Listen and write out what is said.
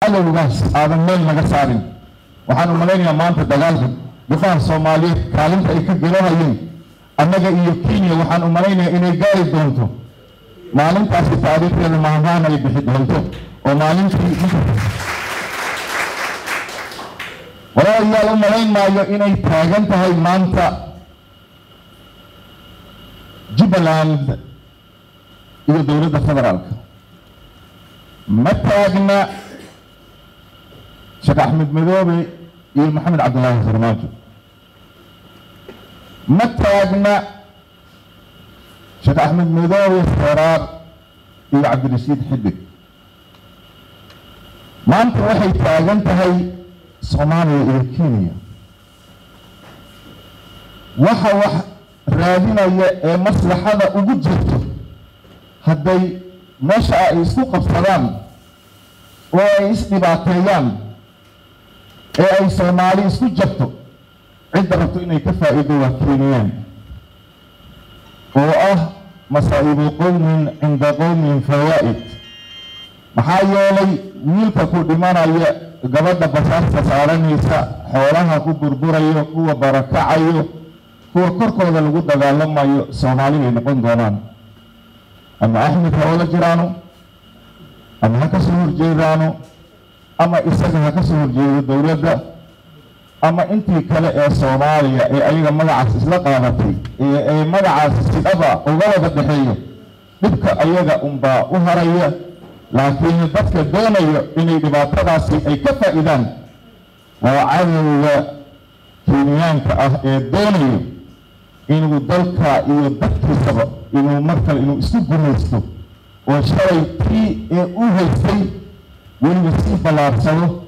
cadowgaas aadan meel naga saarin waxaan u malaynayaa maanta dagaalka gabdhaha soomaaliyeed kaalinta ay ka gelanayeen annaga iyo kenya waxaan u malaynayaa inay gaari doonto maalintaasi taariikhdeeda maahmaan ay bixi doonto oo maalintii walaalayaal u malayn maayo inay taagan tahay maanta jubbaland iyo dowladda federaalka ma taagna sheekh axmed madoobe iyo maxamed cabdillaahi farmaajo ma taagna sheekh axmed madoobe feraar iyo cabdirashiid xidig maanta waxay taagan tahay soomaaliya iyo kenya waxa wax raadinaya ee maslaxada ugu jirto hadday meesha ay isku qabsadaan oo ay isdhibaateeyaan ee ay soomaali isku jabto cidda rabto inay ka faa'iido waa keeniyaan oo ah masaa'ibu qowmin cinda qowmin fawaa'id maxaa yeelay wiilka ku dhimanaya gabadha basaasta saaranaysa xoolaha ku burburayo kuwa barakacayo kuwa korkooda lagu dagaalamayo soomaali bay noqon doonaan ama axmed ha oola jiraano ama ha ka soo horjeedaano ama isaga ha ka soo horjeedo dowladda ama intii kale ee soomaaliya ee ayaga magacaas isla qaadatay ee ay magacaas sidhaba uga wada dhexeeyo dhibka ayaga unbaa u haraya laakiin dadka doonayo inay dhibaatadaasi ay ka faa'iidaan waa cadowga kenyaanka ah ee doonayo inuu dalka iyo dadkiisaba inuu mar kale inuu isu gumaysto oo shalay tii ee u haystay weliba sii ballaarsado